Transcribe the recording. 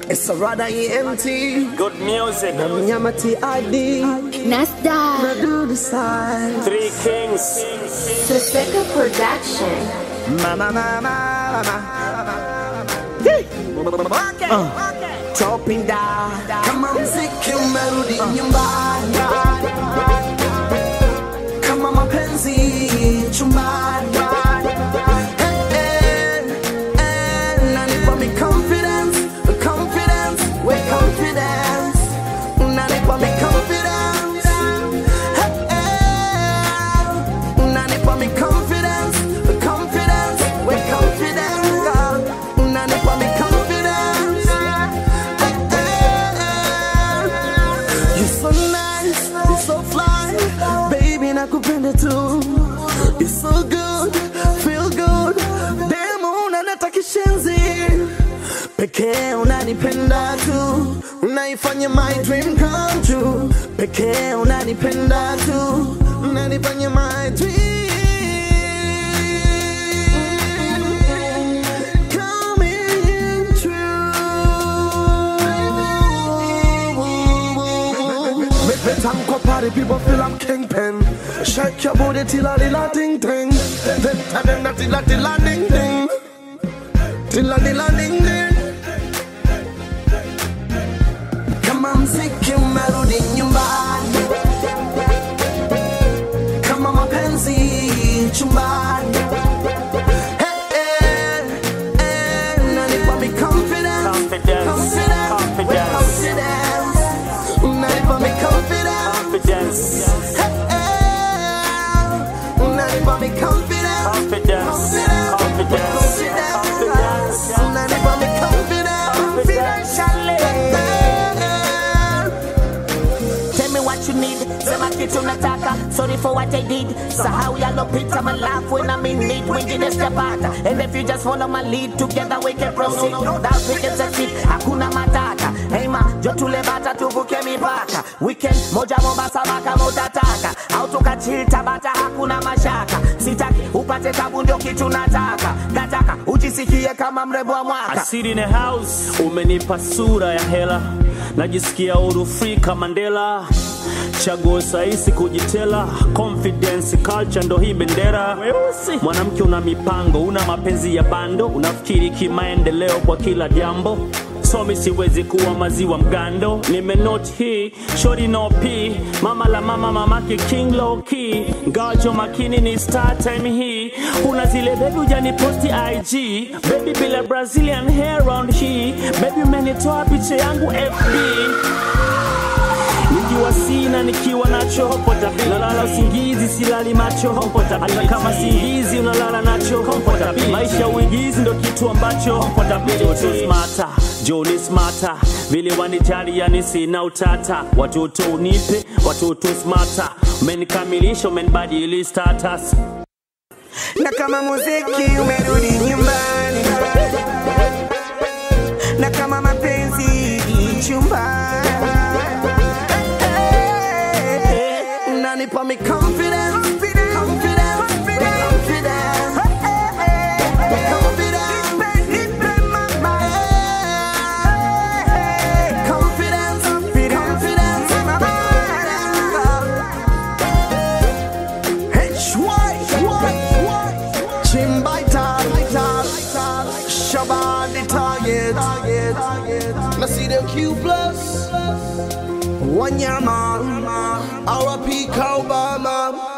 It's a rather empty. Good music. Mnyama TID. Nasda, Na do the side. Three Kings. Soseka Production. Mama, mama, mama. Hey. Chopping down. Kama mziki umerudi nyumbani, kama mapenzi chumbani, Eh, eh, eh, nanipa mi confidence, confidence, we confidence, nanipa mi confidence, Eh, eh, nanipa mi confidence, confidence, we confidence, nanipa mi confidence. You're so nice, you're so fly, baby nakupenda tu. You're so good, feel good, demo unanata kishenzi. Pekee unanipenda tu, unaifanya my dream come true. Pekee unanipenda tu, unanifanya my dream coming true. Make me time go party, people feel I'm kingpin. Shake your booty till I dilla ding ding. Then tell them that dilla dilla ding ding. Dilla dilla ding ding. Kama mziki umerudi nyumbani, kama mapenzi chumbani. Hey, hey, hey, nanipa mi confidence, Confidence, confidence, confidence. confidence. Nanipa mi confidence. Confidence. Unanipa mi confidence. Confidence. Confidence. Confidence. Unanipa mi confidence. Confidentially. Tell me what you need, sema kitu nataka Sorry for what I did, sahau yalopita My life when I'm in need, wengine sijapata And if you just follow my lead, together we can proceed That we can succeed, hakuna matata Hey ma, jo tule bata tuvuke mipaka Weekend, moja Mombasa baka mutataka Au tukachill Tabata hakuna mashaka Sitaki, upate tabu ndio kitu nataka Nataka, ujisikie kama mrembo wa mwaka Asiri in the house, umenipa sura ya hela, najisikia huru free kama Mandela. Chaguo sahihi kujitela, confidence culture ndo hii bendera. Mwanamke una mipango, una mapenzi ya bando, unafikiri kimaendeleo kwa kila jambo somi siwezi kuwa maziwa mgando nimenot hii shori no p mama la mama mamake king low key ngajo makini ni star time hii una zile bebi ujani posti ig baby bila brazilian hair round hii baby umenitoa picha yangu fb nikiwa sina nikiwa nacho comfortable. nalala usingizi silali macho comfortable. hata kama singizi unalala nacho comfortable. maisha uigizi ndo kitu ambacho comfortable. watoto smata joni smata vile wanijali yani sina utata watoto unipe watoto smata umenikamilisha umenibadili status Na kama muziki umerudi nyumbani. Na kama mapenzi chumbani. Unanipa mi confidence. Confidence. Confidence. Confidence. Confidence. Chimbaita, Shabbat target. Now see them Q plus. Wanyama, RP Obama.